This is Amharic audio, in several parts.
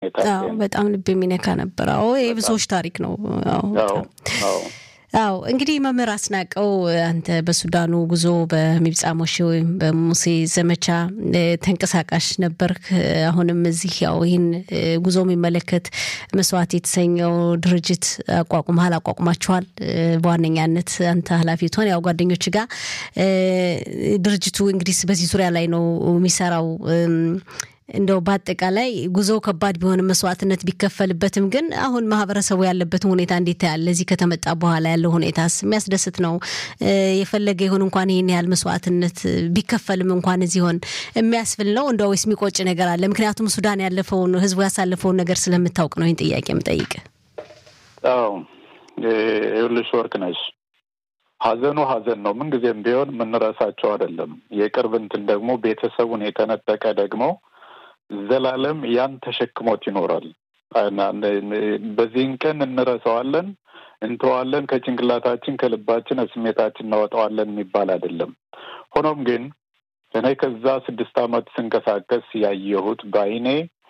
ሁኔታ በጣም ልብ የሚነካ ነበር። አዎ የብዙዎች ታሪክ ነው። አዎ እንግዲህ መምህር አስናቀው አንተ በሱዳኑ ጉዞ በሚብጻ ሞሼ ወይም በሙሴ ዘመቻ ተንቀሳቃሽ ነበርክ። አሁንም እዚህ ያው ይህን ጉዞ የሚመለከት መስዋዕት የተሰኘው ድርጅት አቋቁመሃል፣ አቋቁማችኋል። በዋነኛነት አንተ ኃላፊ ትሆን ያው ጓደኞች ጋር ድርጅቱ እንግዲህ በዚህ ዙሪያ ላይ ነው የሚሰራው። እንደው በአጠቃላይ ጉዞው ከባድ ቢሆንም መስዋዕትነት ቢከፈልበትም ግን አሁን ማህበረሰቡ ያለበትን ሁኔታ እንዴት ታያለ? እዚህ ከተመጣ በኋላ ያለው ሁኔታስ የሚያስደስት ነው? የፈለገ ይሁን እንኳን ይህን ያህል መስዋዕትነት ቢከፈልም እንኳን እዚህ ሆን የሚያስብል ነው እንደ ወይስ የሚቆጭ ነገር አለ? ምክንያቱም ሱዳን ያለፈውን ህዝቡ ያሳለፈውን ነገር ስለምታውቅ ነው ይህን ጥያቄ የምጠይቅ። አዎ ይኸውልሽ ወርቅነሽ ሀዘኑ ሀዘን ነው። ምንጊዜም ቢሆን የምንረሳቸው አይደለም። የቅርብ እንትን ደግሞ ቤተሰቡን የተነጠቀ ደግሞ ዘላለም ያን ተሸክሞት ይኖራል። በዚህን ቀን እንረሳዋለን፣ እንተዋለን፣ ከጭንቅላታችን ከልባችን ስሜታችን እናወጣዋለን የሚባል አይደለም። ሆኖም ግን እኔ ከዛ ስድስት ዓመት ስንቀሳቀስ ያየሁት በአይኔ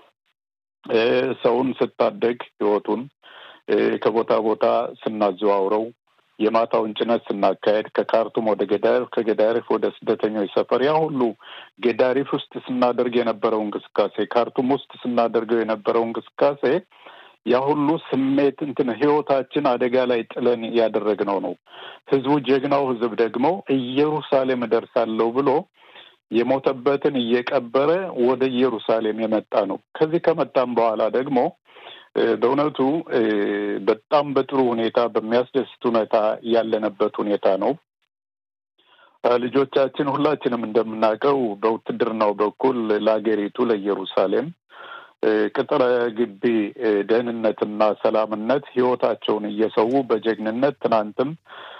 ሰውን ስታደግ ህይወቱን ከቦታ ቦታ ስናዘዋውረው የማታውን ጭነት ስናካሄድ ከካርቱም ወደ ገዳሪፍ ከገዳሪፍ ወደ ስደተኞች ሰፈር ያ ሁሉ ገዳሪፍ ውስጥ ስናደርግ የነበረው እንቅስቃሴ ካርቱም ውስጥ ስናደርገው የነበረው እንቅስቃሴ ያ ሁሉ ስሜት እንትን ህይወታችን አደጋ ላይ ጥለን ያደረግነው ነው። ህዝቡ ጀግናው ህዝብ ደግሞ ኢየሩሳሌም እደርሳለሁ ብሎ የሞተበትን እየቀበረ ወደ ኢየሩሳሌም የመጣ ነው። ከዚህ ከመጣም በኋላ ደግሞ በእውነቱ በጣም በጥሩ ሁኔታ በሚያስደስት ሁኔታ ያለነበት ሁኔታ ነው። ልጆቻችን ሁላችንም እንደምናውቀው በውትድርናው በኩል ለሀገሪቱ ለኢየሩሳሌም ቅጥረ ግቢ ደህንነትና ሰላምነት ህይወታቸውን እየሰዉ በጀግንነት ትናንትም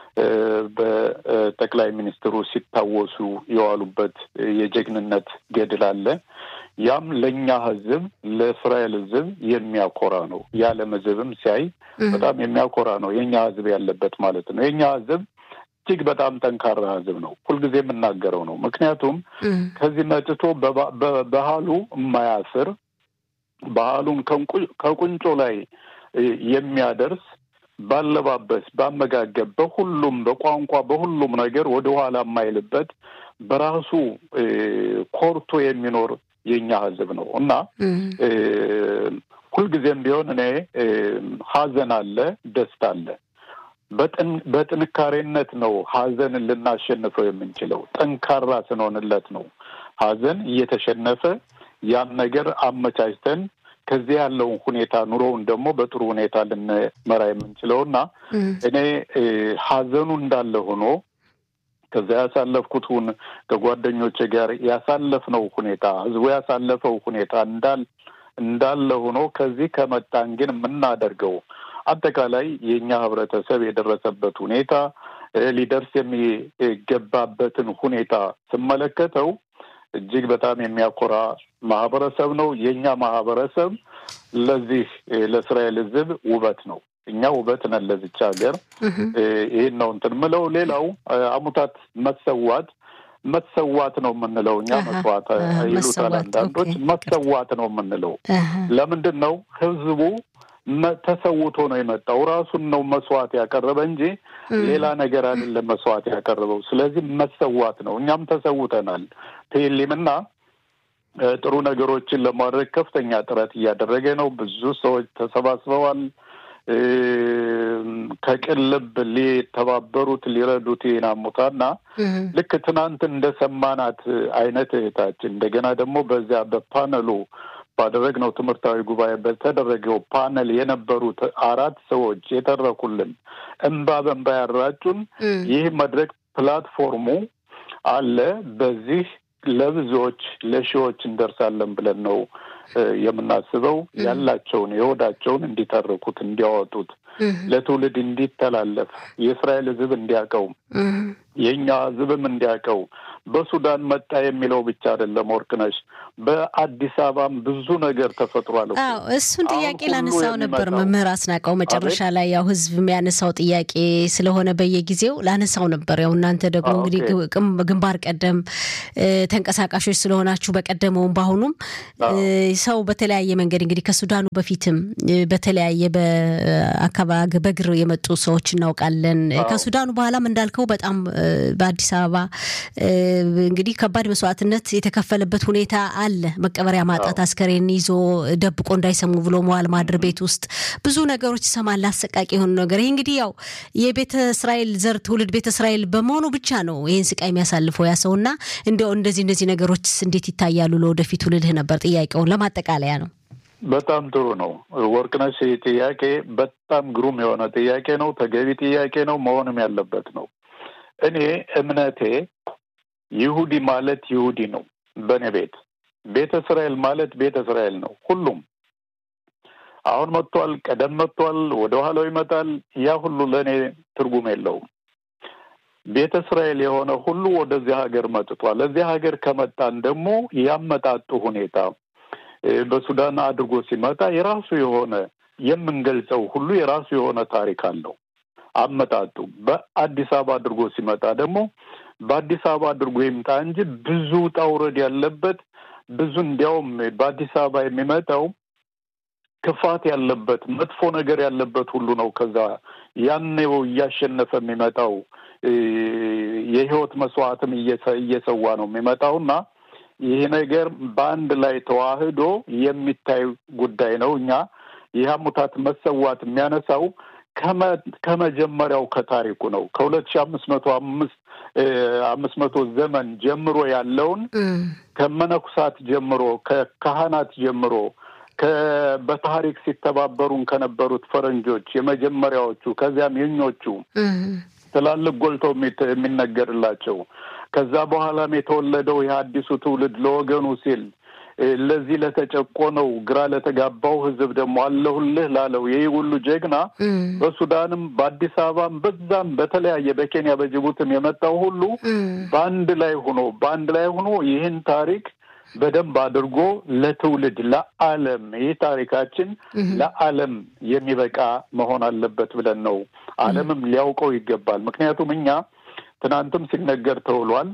በጠቅላይ ሚኒስትሩ ሲታወሱ የዋሉበት የጀግንነት ገድል አለ። ያም ለእኛ ህዝብ ለእስራኤል ህዝብ የሚያኮራ ነው። የዓለም ህዝብም ሲያይ በጣም የሚያኮራ ነው። የእኛ ህዝብ ያለበት ማለት ነው። የእኛ ህዝብ እጅግ በጣም ጠንካራ ህዝብ ነው። ሁልጊዜ የምናገረው ነው። ምክንያቱም ከዚህ መጥቶ ባህሉ የማያስር ባህሉን ከቁንጮ ላይ የሚያደርስ ባለባበስ፣ ባመጋገብ፣ በሁሉም በቋንቋ በሁሉም ነገር ወደኋላ የማይልበት በራሱ ኮርቶ የሚኖር የኛ ህዝብ ነው እና ሁልጊዜም ቢሆን እኔ ሀዘን አለ፣ ደስታ አለ። በጥንካሬነት ነው ሀዘንን ልናሸንፈው የምንችለው። ጠንካራ ስንሆንለት ነው ሀዘን እየተሸነፈ ያን ነገር አመቻችተን ከዚህ ያለውን ሁኔታ ኑሮውን ደግሞ በጥሩ ሁኔታ ልንመራ የምንችለው እና እኔ ሀዘኑ እንዳለ ሆኖ ከዛ ያሳለፍኩትን ከጓደኞቼ ጋር ያሳለፍነው ሁኔታ ህዝቡ ያሳለፈው ሁኔታ እንዳል እንዳለ ሆኖ ከዚህ ከመጣን ግን የምናደርገው አጠቃላይ የእኛ ህብረተሰብ የደረሰበት ሁኔታ ሊደርስ የሚገባበትን ሁኔታ ስመለከተው እጅግ በጣም የሚያኮራ ማህበረሰብ ነው። የእኛ ማህበረሰብ ለዚህ ለእስራኤል ህዝብ ውበት ነው። እኛ ውበት ነን ለዚች ሀገር። ይህን ነው እንትን ምለው። ሌላው አሙታት መሰዋት መሰዋት ነው የምንለው እኛ መስዋዕት ይሉታል አንዳንዶች። መሰዋት ነው የምንለው ለምንድን ነው? ህዝቡ ተሰውቶ ነው የመጣው። ራሱን ነው መስዋዕት ያቀረበ እንጂ ሌላ ነገር አይደለም መስዋዕት ያቀረበው። ስለዚህ መሰዋት ነው። እኛም ተሰውተናል። ቴሌም እና ጥሩ ነገሮችን ለማድረግ ከፍተኛ ጥረት እያደረገ ነው። ብዙ ሰዎች ተሰባስበዋል። ከቅን ልብ ሊተባበሩት ሊረዱት ይናሙታና ልክ ትናንት እንደሰማናት አይነት እህታችን እንደገና ደግሞ በዚያ በፓነሉ ባደረግነው ትምህርታዊ ጉባኤ በተደረገው ፓነል የነበሩት አራት ሰዎች የተረኩልን እንባ በንባ ያራጩን ይህ መድረክ ፕላትፎርሙ አለ። በዚህ ለብዙዎች ለሺዎች እንደርሳለን ብለን ነው የምናስበው። ያላቸውን የሆዳቸውን እንዲተርኩት እንዲያወጡት፣ ለትውልድ እንዲተላለፍ የእስራኤል ሕዝብ እንዲያውቀው የእኛ ሕዝብም እንዲያውቀው በሱዳን መጣ የሚለው ብቻ አይደለም ወርቅነሽ፣ በአዲስ አበባም ብዙ ነገር ተፈጥሯል። አዎ እሱን ጥያቄ ላነሳው ነበር መምህር አስናቀው መጨረሻ ላይ ያው ህዝብ የሚያነሳው ጥያቄ ስለሆነ በየጊዜው ላነሳው ነበር። ያው እናንተ ደግሞ እንግዲህ ግንባር ቀደም ተንቀሳቃሾች ስለሆናችሁ በቀደመውም በአሁኑም ሰው በተለያየ መንገድ እንግዲህ ከሱዳኑ በፊትም በተለያየ በአካባቢ በእግር የመጡ ሰዎች እናውቃለን። ከሱዳኑ በኋላም እንዳልከው በጣም በአዲስ አበባ እንግዲህ ከባድ መስዋዕትነት የተከፈለበት ሁኔታ አለ። መቀበሪያ ማጣት፣ አስከሬን ይዞ ደብቆ እንዳይሰሙ ብሎ መዋል ማድር ቤት ውስጥ ብዙ ነገሮች ይሰማል። አሰቃቂ የሆኑ ነገር ይህ እንግዲህ ያው የቤተ እስራኤል ዘር ትውልድ ቤተ እስራኤል በመሆኑ ብቻ ነው ይህን ስቃይ የሚያሳልፈው ያ ሰው እና እንዲያው እንደዚህ እንደዚህ ነገሮች እንዴት ይታያሉ ለወደፊቱ ልልህ ነበር። ጥያቄውን ለማጠቃለያ ነው። በጣም ጥሩ ነው ወርቅነሽ። ይህ ጥያቄ በጣም ግሩም የሆነ ጥያቄ ነው። ተገቢ ጥያቄ ነው። መሆንም ያለበት ነው። እኔ እምነቴ ይሁዲ ማለት ይሁዲ ነው። በእኔ ቤት ቤተ እስራኤል ማለት ቤተ እስራኤል ነው። ሁሉም አሁን መጥቷል፣ ቀደም መጥቷል፣ ወደ ኋላው ይመጣል። ያ ሁሉ ለእኔ ትርጉም የለውም። ቤተ እስራኤል የሆነ ሁሉ ወደዚህ ሀገር መጥቷል። እዚህ ሀገር ከመጣን ደግሞ ያመጣጡ ሁኔታ በሱዳን አድርጎ ሲመጣ የራሱ የሆነ የምንገልጸው ሁሉ የራሱ የሆነ ታሪክ አለው። አመጣጡ በአዲስ አበባ አድርጎ ሲመጣ ደግሞ በአዲስ አበባ አድርጎ ይምጣ እንጂ ብዙ ውጣ ውረድ ያለበት ብዙ እንዲያውም በአዲስ አበባ የሚመጣው ክፋት ያለበት መጥፎ ነገር ያለበት ሁሉ ነው። ከዛ ያኔው እያሸነፈ የሚመጣው የህይወት መስዋዕትም እየሰዋ ነው የሚመጣውና ይህ ነገር በአንድ ላይ ተዋህዶ የሚታይ ጉዳይ ነው። እኛ ይህ አሙታት መሰዋት የሚያነሳው ከመጀመሪያው ከታሪኩ ነው። ከሁለት ሺህ አምስት መቶ አምስት አምስት መቶ ዘመን ጀምሮ ያለውን ከመነኩሳት ጀምሮ ከካህናት ጀምሮ በታሪክ ሲተባበሩን ከነበሩት ፈረንጆች የመጀመሪያዎቹ ከዚያም የኞቹ ትላልቅ ጎልተው የሚነገርላቸው ከዛ በኋላም የተወለደው ይህ አዲሱ ትውልድ ለወገኑ ሲል ለዚህ ለተጨቆነው ግራ ለተጋባው ሕዝብ ደግሞ አለሁልህ ላለው ይህ ሁሉ ጀግና በሱዳንም በአዲስ አበባም በዛም በተለያየ በኬንያ በጅቡትም የመጣው ሁሉ በአንድ ላይ ሆኖ በአንድ ላይ ሆኖ ይህን ታሪክ በደንብ አድርጎ ለትውልድ ለዓለም ይህ ታሪካችን ለዓለም የሚበቃ መሆን አለበት ብለን ነው። ዓለምም ሊያውቀው ይገባል። ምክንያቱም እኛ ትናንትም ሲነገር ተውሏል።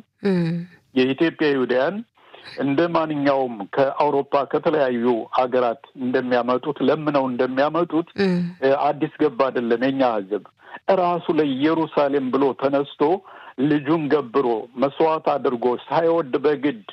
የኢትዮጵያ ይሁዳያን እንደ ማንኛውም ከአውሮፓ ከተለያዩ ሀገራት እንደሚያመጡት ለምነው እንደሚያመጡት አዲስ ገባ አይደለም። የኛ ህዝብ እራሱ ለኢየሩሳሌም ብሎ ተነስቶ ልጁን ገብሮ መስዋዕት አድርጎ ሳይወድ በግድ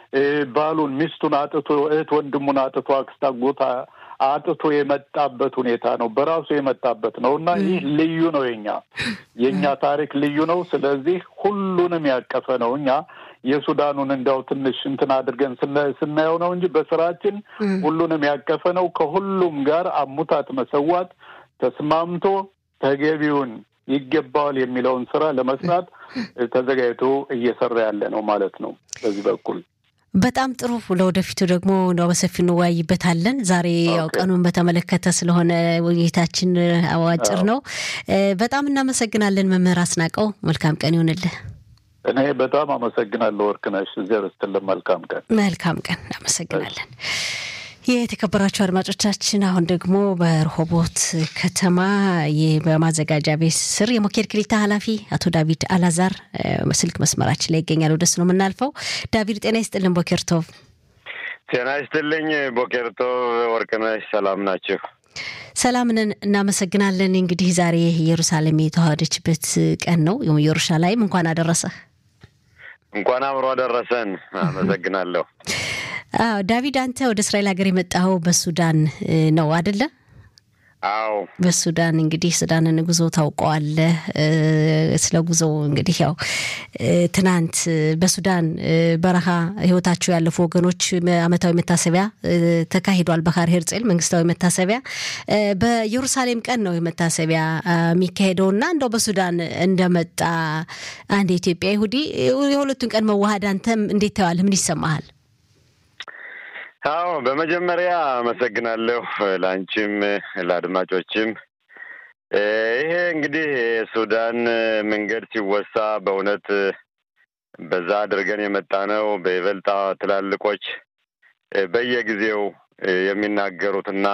ባሉን ሚስቱን አጥቶ እህት ወንድሙን አጥቶ አክስት አጎት አጥቶ የመጣበት ሁኔታ ነው። በራሱ የመጣበት ነው እና ይህ ልዩ ነው። የኛ የእኛ ታሪክ ልዩ ነው። ስለዚህ ሁሉንም ያቀፈ ነው። እኛ የሱዳኑን እንዲያው ትንሽ እንትን አድርገን ስናየው ነው እንጂ በስራችን ሁሉንም ያቀፈ ነው። ከሁሉም ጋር አሙታት መሰዋት ተስማምቶ ተገቢውን ይገባዋል የሚለውን ስራ ለመስራት ተዘጋጅቶ እየሰራ ያለ ነው ማለት ነው በዚህ በኩል በጣም ጥሩ። ለወደፊቱ ደግሞ እንደው በሰፊው እንወያይበታለን። ዛሬ ያው ቀኑን በተመለከተ ስለሆነ ውይይታችን አዋጭር ነው። በጣም እናመሰግናለን መምህር አስናቀው። መልካም ቀን ይሆንልህ። እኔ በጣም አመሰግናለሁ ወርቅነሽ። እዚያ ርስትልን መልካም ቀን። መልካም ቀን። እናመሰግናለን። የተከበራችሁ አድማጮቻችን አሁን ደግሞ በረሆቦት ከተማ በማዘጋጃ ቤት ስር የሞኬድ ክሊታ ኃላፊ አቶ ዳዊድ አላዛር ስልክ መስመራችን ላይ ይገኛል። ወደሱ ነው የምናልፈው። ዳዊድ ጤና ይስጥልን። ቦኬርቶቭ ጤና ይስጥልኝ። ቦኬርቶቭ ወርቅነሽ፣ ሰላም ናችሁ? ሰላምንን እናመሰግናለን። እንግዲህ ዛሬ ኢየሩሳሌም የተዋሃደችበት ቀን ነው። ኢየሩሳሌም እንኳን አደረሰህ። እንኳን አብሮ አደረሰን። አመሰግናለሁ። አዎ ዳዊድ፣ አንተ ወደ እስራኤል ሀገር የመጣኸው በሱዳን ነው አደለ? አዎ በሱዳን እንግዲህ ሱዳንን ጉዞ ታውቀዋለህ። ስለ ጉዞው እንግዲህ ያው ትናንት በሱዳን በረሃ ህይወታቸው ያለፉ ወገኖች አመታዊ መታሰቢያ ተካሂዷል። በካር ሄርጼል መንግስታዊ መታሰቢያ በኢየሩሳሌም ቀን ነው መታሰቢያ የሚካሄደው እና እንደው በሱዳን እንደመጣ አንድ የኢትዮጵያ ይሁዲ የሁለቱን ቀን መዋሃድ አንተም እንዴት ታየዋለህ? ምን ይሰማሃል? አዎ በመጀመሪያ አመሰግናለሁ ለአንቺም ለአድማጮችም። ይሄ እንግዲህ የሱዳን መንገድ ሲወሳ በእውነት በዛ አድርገን የመጣ ነው። በይበልጣ ትላልቆች በየጊዜው የሚናገሩትና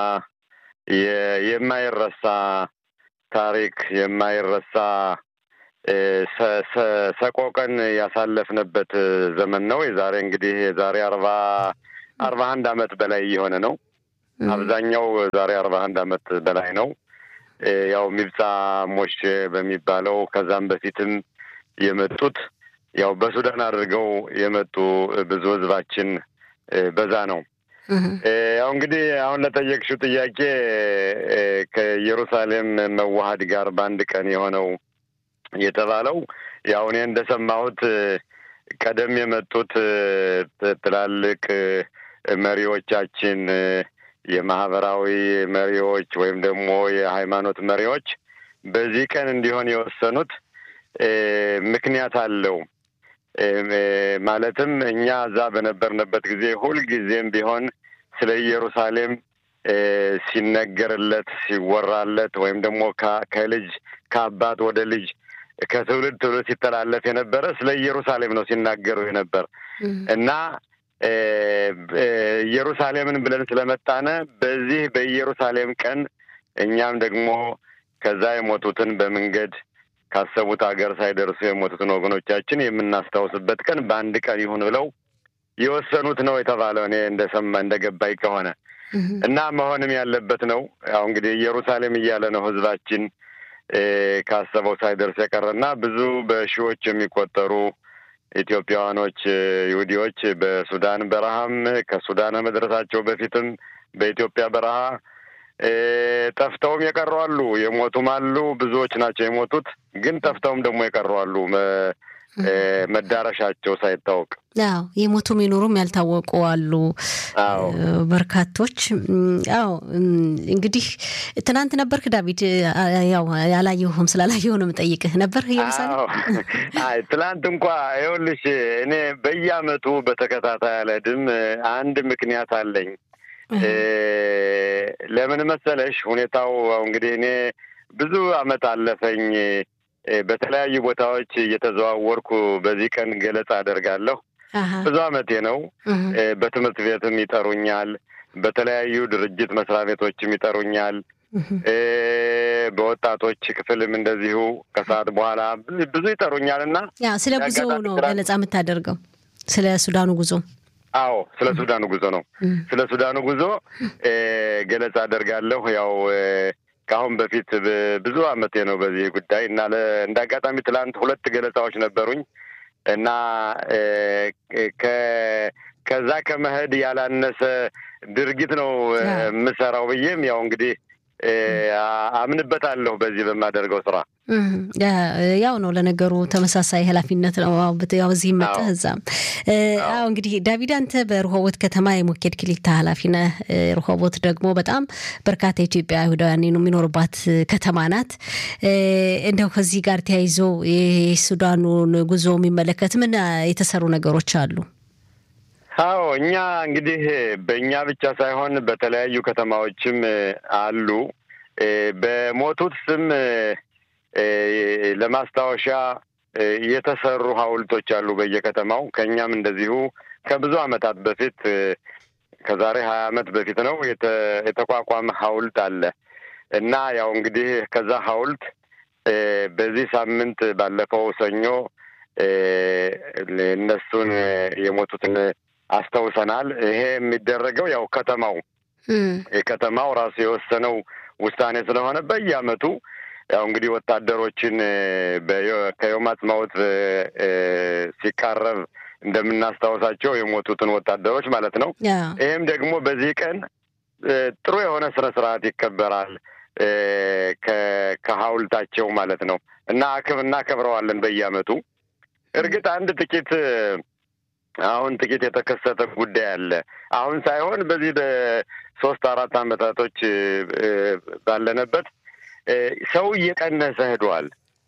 የማይረሳ ታሪክ የማይረሳ ሰቆቀን ያሳለፍንበት ዘመን ነው። የዛሬ እንግዲህ የዛሬ አርባ አርባ አንድ አመት በላይ የሆነ ነው። አብዛኛው ዛሬ አርባ አንድ አመት በላይ ነው። ያው ሚብጻ ሞሼ በሚባለው ከዛም በፊትም የመጡት ያው በሱዳን አድርገው የመጡ ብዙ ህዝባችን በዛ ነው። ያው እንግዲህ አሁን ለጠየቅሽው ጥያቄ ከኢየሩሳሌም መዋሀድ ጋር በአንድ ቀን የሆነው የተባለው ያው እኔ እንደሰማሁት ቀደም የመጡት ትላልቅ መሪዎቻችን የማህበራዊ መሪዎች ወይም ደግሞ የሃይማኖት መሪዎች በዚህ ቀን እንዲሆን የወሰኑት ምክንያት አለው። ማለትም እኛ እዛ በነበርንበት ጊዜ ሁልጊዜም ቢሆን ስለ ኢየሩሳሌም ሲነገርለት ሲወራለት ወይም ደግሞ ከልጅ ከአባት ወደ ልጅ ከትውልድ ትውልድ ሲተላለፍ የነበረ ስለ ኢየሩሳሌም ነው ሲናገሩ የነበር እና ኢየሩሳሌምን ብለን ስለመጣነ በዚህ በኢየሩሳሌም ቀን እኛም ደግሞ ከዛ የሞቱትን በመንገድ ካሰቡት ሀገር ሳይደርሱ የሞቱትን ወገኖቻችን የምናስታውስበት ቀን በአንድ ቀን ይሁን ብለው የወሰኑት ነው የተባለው። እኔ እንደሰማ እንደገባኝ ከሆነ እና መሆንም ያለበት ነው። ያው እንግዲህ ኢየሩሳሌም እያለ ነው ህዝባችን ካሰበው ሳይደርስ የቀረና ብዙ በሺዎች የሚቆጠሩ ኢትዮጵያውያኖች ይሁዲዎች በሱዳን በረሃም ከሱዳን መድረሳቸው በፊትም በኢትዮጵያ በረሃ ጠፍተውም የቀሩ አሉ፣ የሞቱም አሉ። ብዙዎች ናቸው የሞቱት፣ ግን ጠፍተውም ደግሞ የቀሩ አሉ መዳረሻቸው ሳይታወቅ። አዎ የሞቱ የሚኖሩም ያልታወቁ አሉ በርካቶች። አዎ እንግዲህ ትናንት ነበርክ ዳዊት? ያው ያላየሁም ስላላየሁ ነው የምጠይቅህ። ነበር ኢየሩሳሌም? አይ ትናንት እንኳ ይኸውልሽ እኔ በየአመቱ በተከታታይ አልሄድም። አንድ ምክንያት አለኝ። ለምን መሰለሽ? ሁኔታው እንግዲህ እኔ ብዙ አመት አለፈኝ በተለያዩ ቦታዎች እየተዘዋወርኩ በዚህ ቀን ገለጻ አደርጋለሁ። ብዙ አመቴ ነው። በትምህርት ቤትም ይጠሩኛል፣ በተለያዩ ድርጅት መስሪያ ቤቶችም ይጠሩኛል። በወጣቶች ክፍልም እንደዚሁ ከሰዓት በኋላ ብዙ ይጠሩኛል እና ያ ስለ ጉዞ ነው ገለጻ የምታደርገው? ስለ ሱዳኑ ጉዞ? አዎ ስለ ሱዳኑ ጉዞ ነው። ስለ ሱዳኑ ጉዞ ገለጻ አደርጋለሁ ያው ከአሁን በፊት ብዙ አመቴ ነው በዚህ ጉዳይ እና እንደ አጋጣሚ ትላንት ሁለት ገለጻዎች ነበሩኝ እና ከዛ ከመሄድ ያላነሰ ድርጊት ነው የምሰራው ብዬም ያው እንግዲህ አምንበታለሁ በዚህ በማደርገው ስራ። ያው ነው ለነገሩ ተመሳሳይ ኃላፊነት ነው። ያው እዚህ መጠህ እዛም። አዎ እንግዲህ ዳዊድ አንተ በርሆቦት ከተማ የሞኬድ ክሊታ ኃላፊ ነህ። ርሆቦት ደግሞ በጣም በርካታ ኢትዮጵያ አይሁዳውያን የሚኖሩባት ከተማ ናት። እንደው ከዚህ ጋር ተያይዞ የሱዳኑን ጉዞ የሚመለከት ምን የተሰሩ ነገሮች አሉ? አዎ እኛ እንግዲህ በእኛ ብቻ ሳይሆን በተለያዩ ከተማዎችም አሉ። በሞቱት ስም ለማስታወሻ የተሰሩ ሐውልቶች አሉ በየከተማው። ከእኛም እንደዚሁ ከብዙ ዓመታት በፊት ከዛሬ ሀያ ዓመት በፊት ነው የተቋቋመ ሐውልት አለ እና ያው እንግዲህ ከዛ ሐውልት በዚህ ሳምንት ባለፈው ሰኞ እነሱን የሞቱትን አስታውሰናል። ይሄ የሚደረገው ያው ከተማው የከተማው ራሱ የወሰነው ውሳኔ ስለሆነ በየዓመቱ ያው እንግዲህ ወታደሮችን ከዮም አጽማዎት ሲቃረብ እንደምናስታውሳቸው የሞቱትን ወታደሮች ማለት ነው። ይህም ደግሞ በዚህ ቀን ጥሩ የሆነ ስነ ስርዓት ይከበራል ከሀውልታቸው ማለት ነው እና አክብ እናከብረዋለን በየዓመቱ። እርግጥ አንድ ጥቂት አሁን ጥቂት የተከሰተ ጉዳይ አለ። አሁን ሳይሆን በዚህ በሶስት አራት አመታቶች ባለነበት ሰው እየቀነሰ ሄዷል።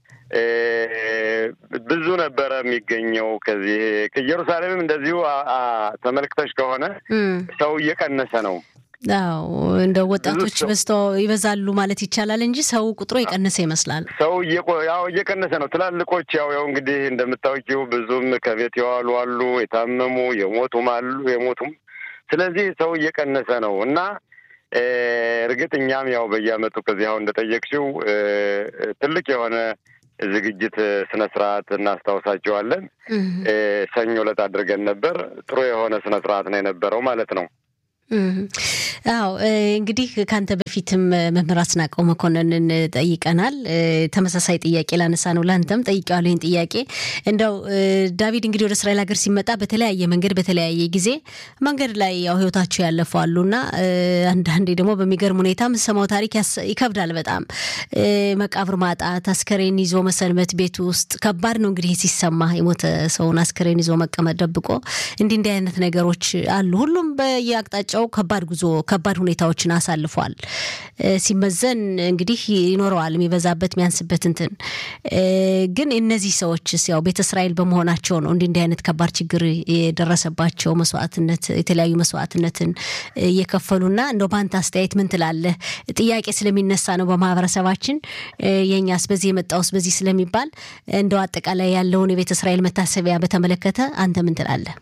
ብዙ ነበረ የሚገኘው ከዚህ ከኢየሩሳሌምም እንደዚሁ ተመልክተሽ ከሆነ ሰው እየቀነሰ ነው። አዎ እንደ ወጣቶች በዝተው ይበዛሉ ማለት ይቻላል እንጂ ሰው ቁጥሩ የቀነሰ ይመስላል። ሰው ያው እየቀነሰ ነው። ትላልቆች ያው ያው እንግዲህ እንደምታውቂው ብዙም ከቤት የዋሉ አሉ፣ የታመሙ የሞቱም አሉ የሞቱም። ስለዚህ ሰው እየቀነሰ ነው እና እርግጥ እኛም ያው በየዓመቱ ከዚህ አሁን እንደጠየቅሽው ትልቅ የሆነ ዝግጅት ስነ ስርዓት እናስታውሳቸዋለን። ሰኞ ዕለት አድርገን ነበር። ጥሩ የሆነ ስነ ስርዓት ነው የነበረው ማለት ነው። አዎ እንግዲህ ከአንተ በፊትም መምህር አስናቀው መኮንንን ጠይቀናል። ተመሳሳይ ጥያቄ ላነሳ ነው ለአንተም ጠይቄዋለሁ። ይህን ጥያቄ እንደው ዳዊት እንግዲህ ወደ እስራኤል ሀገር ሲመጣ በተለያየ መንገድ በተለያየ ጊዜ መንገድ ላይ ያው ህይወታቸው ያለፉ አሉና አንዳንዴ ደግሞ በሚገርም ሁኔታ የምሰማው ታሪክ ይከብዳል በጣም መቃብር ማጣት፣ አስከሬን ይዞ መሰንበት ቤት ውስጥ ከባድ ነው እንግዲህ ሲሰማ የሞተ ሰውን አስከሬን ይዞ መቀመጥ ደብቆ እንዲህ እንዲህ አይነት ነገሮች አሉ። ሁሉም በየአቅጣጫው ከባድ ጉዞ ከባድ ሁኔታዎችን አሳልፏል። ሲመዘን እንግዲህ ይኖረዋል የሚበዛበት የሚያንስበት እንትን ግን እነዚህ ሰዎችስ ያው ቤተ እስራኤል በመሆናቸው ነው እንዲህ እንዲህ አይነት ከባድ ችግር የደረሰባቸው መስዋዕትነት የተለያዩ መስዋዕትነትን እየከፈሉና እንደው በአንተ አስተያየት ምን ትላለህ? ጥያቄ ስለሚነሳ ነው በማህበረሰባችን የእኛስ በዚህ የመጣውስ በዚህ ስለሚባል እንደው አጠቃላይ ያለውን የቤተ እስራኤል መታሰቢያ በተመለከተ አንተ ምን ትላለህ?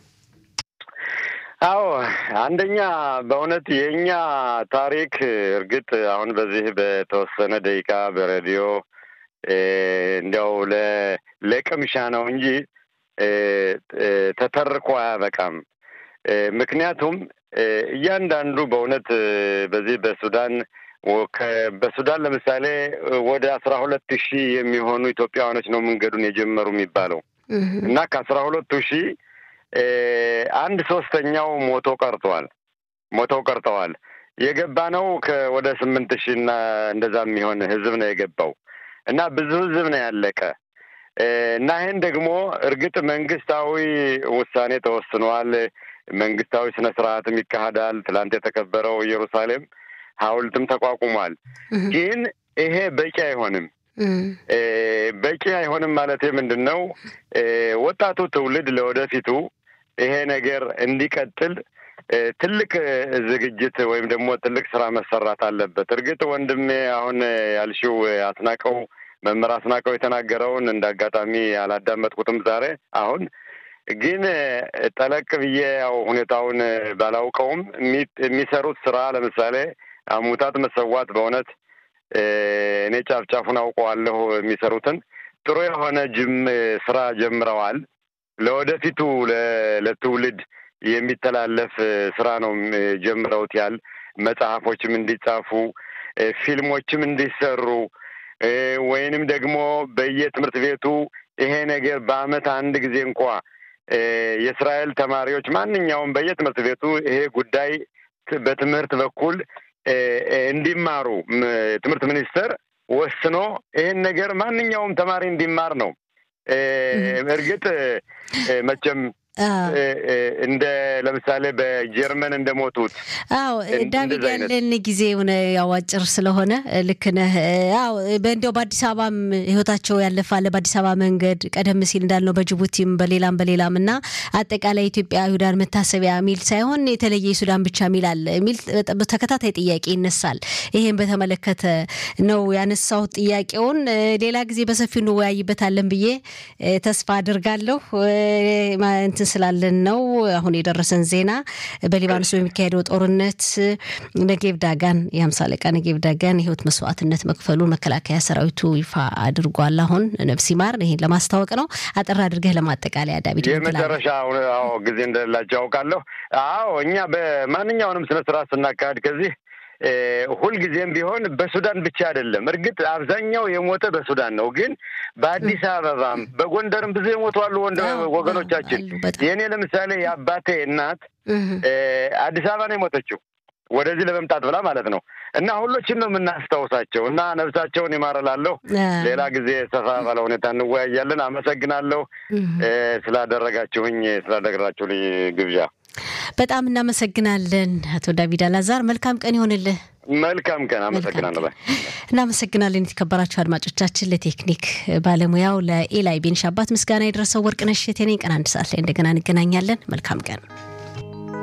አዎ አንደኛ በእውነት የእኛ ታሪክ እርግጥ አሁን በዚህ በተወሰነ ደቂቃ በሬዲዮ እንዲያው ለቅምሻ ነው እንጂ ተተርኮ አያበቃም። ምክንያቱም እያንዳንዱ በእውነት በዚህ በሱዳን በሱዳን ለምሳሌ ወደ አስራ ሁለት ሺህ የሚሆኑ ኢትዮጵያውያኖች ነው መንገዱን የጀመሩ የሚባለው እና ከአስራ ሁለቱ ሺህ አንድ ሶስተኛው ሞቶ ቀርተዋል። ሞተው ቀርተዋል። የገባ ነው ወደ ስምንት ሺህ እና እንደዛ የሚሆን ህዝብ ነው የገባው እና ብዙ ህዝብ ነው ያለቀ እና ይህን ደግሞ እርግጥ መንግስታዊ ውሳኔ ተወስኗል። መንግስታዊ ስነ ስርዓትም ይካሄዳል። ትላንት የተከበረው ኢየሩሳሌም ሐውልትም ተቋቁሟል። ግን ይሄ በቂ አይሆንም። በቂ አይሆንም ማለት ምንድን ነው? ወጣቱ ትውልድ ለወደፊቱ ይሄ ነገር እንዲቀጥል ትልቅ ዝግጅት ወይም ደግሞ ትልቅ ስራ መሰራት አለበት። እርግጥ ወንድሜ አሁን ያልሽው አስናቀው መምህር አስናቀው የተናገረውን እንደ አጋጣሚ አላዳመጥኩትም ዛሬ አሁን ግን ጠለቅ ብዬ ያው ሁኔታውን ባላውቀውም የሚሰሩት ስራ ለምሳሌ አሙታት መሰዋት በእውነት እኔ ጫፍ ጫፉን አውቀዋለሁ። የሚሰሩትን ጥሩ የሆነ ጅም ስራ ጀምረዋል። ለወደፊቱ ለትውልድ የሚተላለፍ ስራ ነው ጀምረውት ያል መጽሐፎችም እንዲጻፉ ፊልሞችም እንዲሰሩ ወይንም ደግሞ በየትምህርት ቤቱ ይሄ ነገር በአመት አንድ ጊዜ እንኳ የእስራኤል ተማሪዎች ማንኛውም በየትምህርት ቤቱ ይሄ ጉዳይ በትምህርት በኩል እንዲማሩ ትምህርት ሚኒስቴር ወስኖ ይህን ነገር ማንኛውም ተማሪ እንዲማር ነው። እርግጥ መቼም እንደ ለምሳሌ በጀርመን እንደሞቱት አዎ ዳዊት ያለን ጊዜ ሆነ ያው አጭር ስለሆነ ልክ ነህ። አዎ በእንዲያው በአዲስ አበባም ህይወታቸው ያለፋለ በአዲስ አበባ መንገድ ቀደም ሲል እንዳልነው በጅቡቲም በሌላም በሌላም እና አጠቃላይ ኢትዮጵያ ይሁዳን መታሰቢያ ሚል ሳይሆን የተለየ የሱዳን ብቻ ሚል አለ የሚል ተከታታይ ጥያቄ ይነሳል። ይሄን በተመለከተ ነው ያነሳሁት ጥያቄውን። ሌላ ጊዜ በሰፊው እንወያይበታለን ብዬ ተስፋ አድርጋለሁ። እንትን ስላለን ነው። አሁን የደረሰን ዜና በሊባኖስ በሚካሄደው ጦርነት ነጌብ ዳጋን የሀምሳ አለቃ ነጌብ ዳጋን የህይወት መስዋዕትነት መክፈሉን መከላከያ ሰራዊቱ ይፋ አድርጓል። አሁን ነፍስ ይማር። ይሄን ለማስታወቅ ነው። አጠር አድርገህ ለማጠቃለያ ዳዊት። የመጨረሻ አዎ ጊዜ እንደሌላቸው ያውቃለሁ። አዎ እኛ በማንኛውንም ስነ ስርዓት ስናካሄድ ከዚህ ሁልጊዜም ቢሆን በሱዳን ብቻ አይደለም። እርግጥ አብዛኛው የሞተ በሱዳን ነው፣ ግን በአዲስ አበባም በጎንደርም ብዙ የሞቱ አሉ ወገኖቻችን። የእኔ ለምሳሌ የአባቴ እናት አዲስ አበባ ነው የሞተችው ወደዚህ ለመምጣት ብላ ማለት ነው። እና ሁሎችን ነው የምናስታውሳቸው እና ነፍሳቸውን ይማረላለሁ። ሌላ ጊዜ ሰፋ ባለ ሁኔታ እንወያያለን። አመሰግናለሁ ስላደረጋችሁኝ ስላደረጋችሁልኝ ግብዣ በጣም እናመሰግናለን አቶ ዳዊት አላዛር። መልካም ቀን ይሆንልህ። መልካም ቀን። አመሰግናለሁ። እናመሰግናለን። የተከበራችሁ አድማጮቻችን፣ ለቴክኒክ ባለሙያው ለኤላይ ቤንሻባት ምስጋና የደረሰው ወርቅነሽ እቴ ነኝ። ቀን አንድ ሰዓት ላይ እንደገና እንገናኛለን። መልካም ቀን